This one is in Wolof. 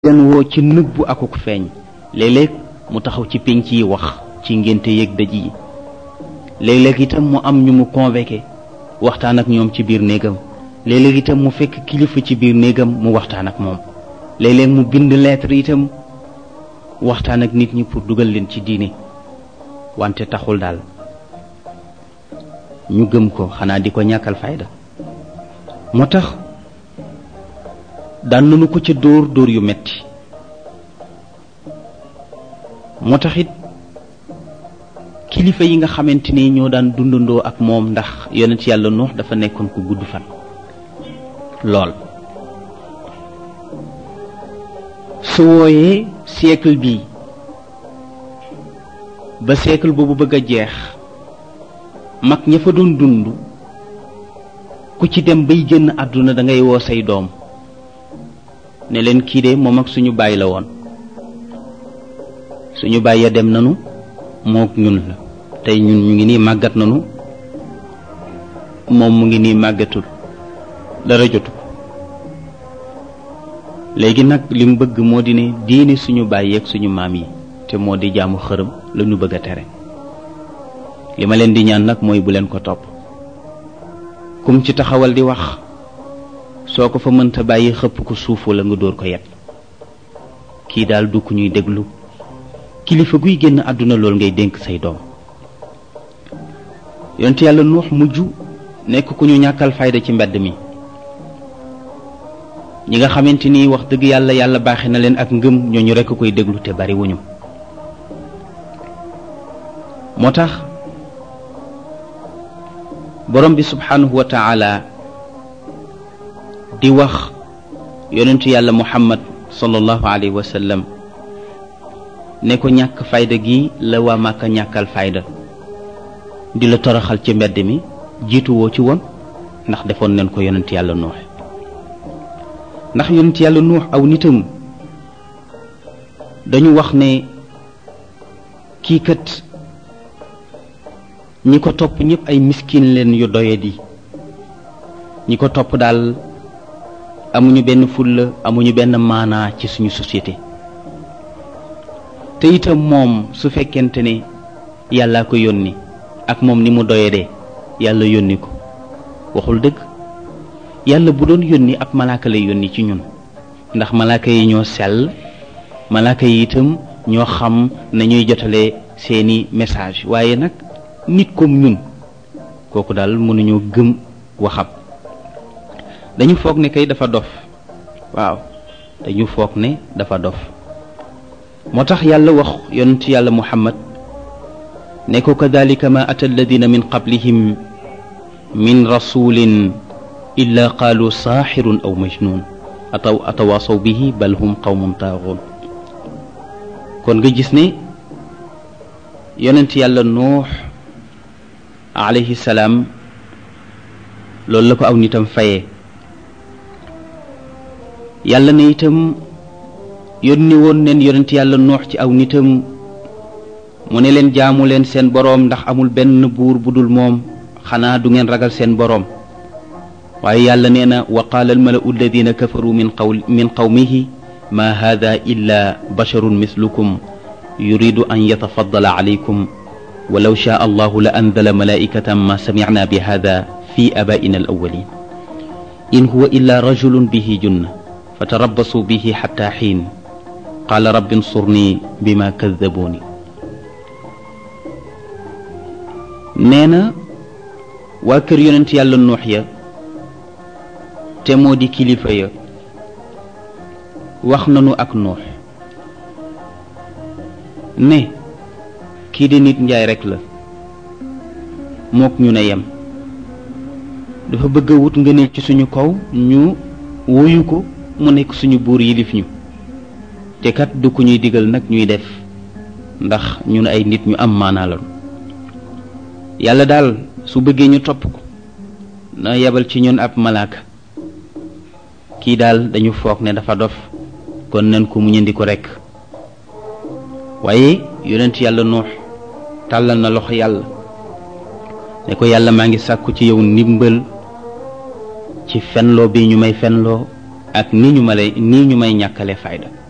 leen woo ci nëbbu akuk feeñ léeg-léeg mu taxaw ci pénc yi wax ci ngénte yeeg dëj yi léeg-léeg itam mu am ñu mu convoqué waxtaan ak ñoom ci biir néegam léeg-léeg itam mu fekk kilifa ci biir néegam mu waxtaan ak moom léeg-léeg mu bind lettre itam waxtaan ak nit ñi pour dugal leen ci diine wante taxul daal ñu gëm ko xanaa di ko ñàkkal fayda moo tax daan nañu ko ca dóor dóor yu metti moo tax it kilifa yi nga xamante ni ñoo daan dundandoo ak moom ndax yonent yàlla nuux dafa nekkoon ku gudd fan lool su wooyee siècle bi ba siècle boobu bëgg a jeex mag ña fa doon dund ku ci dem bay génn àdduna da ngay woo say doom ne leen kii de moom ak suñu baay la woon suñu baay ya dem nanu mook ñun la tey ñun ñu ngi nii màggat nanu moom mu ngi nii màggatul dara jotu ko léegi nag li mu bëgg moo di ne diine suñu baay yeeg suñu maam yi te moo di jaamu xërëm la ñu bëgg a tere li ma leen di ñaan nag mooy bu leen ko topp kum ci taxawal di wax soo ko fa mënta bàyyi xëpp ko suuf wala nga dóor ko yet kii daal du ku ñuy déglu kilifa guy génn àdduna lool ngay dénk say doom yonent yàlla nuux mujj nekk ku ñu ñàkkal fayda ci mbedd mi ñi nga xamante ni wax dëgg yàlla yàlla baaxe na leen ak ngëm ñooñu rekk koy déglu te bari wuñu moo tax borom bi subhanahu wa taala di wax yonentu yàlla muhammad sallallahu alayhi wa sallam ne ko ñàkk fayda gi la waa Màkka ñàkkal fayda di la toroxal ci mbedd mi jiitu woo ci woon ndax defoon nañ ko yonent yàlla nuux ndax yonent yàlla nuux aw nitam dañu wax ne kii kat ñi ko topp ñëpp ay miskin leen yu doyadi ñi ko topp daal amuñu benn fulla amuñu benn maanaa ci suñu société te itam moom su fekkente ne yàllaa ko yónni ak moom ni mu doyadee yàlla yónni ko waxul dëgg yàlla bu doon yónni ab malaaka lay yónni ci ñun ndax malaaka yi ñoo sell malaaka yi itam ñoo xam nañuy jotalee seeni message waaye nag nit comme ñun kooku daal mënuñoo gëm waxam dañu foog ne kay dafa dof waaw dañu foog ne dafa dof moo tax yàlla wax yonent yàlla muhammad ne ko kadalika ma ata alladina min qablihim min rasulin illa qaalu saaxirun aw majnun ataw atawaasaw bihi bal hum qawmun taaxuun kon nga gis ne yonent yàlla nuux alayhi salaam loolu la ko aw nitam fayee yàlla ne itam yónni woon neen yonent yàlla nuux ci aw nitam mu ne leen jaamu leen seen boroom ndax amul benn buur bu dul moom xanaa du ngeen ragal seen boroom waaye yàlla nee na wa qaala almalau alladina kafaru min qaw min qawmihi ma hada illa basharun mislukum yuridu an yatafaddala alaykum walaw shaa allahu la anzala malaikatan ma samicna bi hada fi abaina alawalin in huwa illa rajulun bihi junna fatarabbasuu bihi xatta xiin qaala rabbi nsurni bima kaddabuuni nee na waa kër yonent yàlla nuux ya te moo di kilifa ya wax nanu ak nuux ne kii di nit njaay rekk la mook ñu ne yem dafa bëgg a wut ngëneel ci suñu kaw ñu wuyu ko mu nekk suñu buur yilif ñu te kat du ku ñuy digal nag ñuy def ndax ñun ay nit ñu am maanaa lañu yàlla daal su bëggee ñu topp ko na yebal ci ñun ab malaaka kii daal dañu foog ne dafa dof kon nañ ko mu ñëndi ko rekk waaye yonent yàlla nuux tàllal na loxo yàlla ne ko yàlla maa ngi sàkku ci yow ndimbal ci fenloo bi ñu may fenloo ak ni ñu ma lay nii ñu may ñàkkale fayda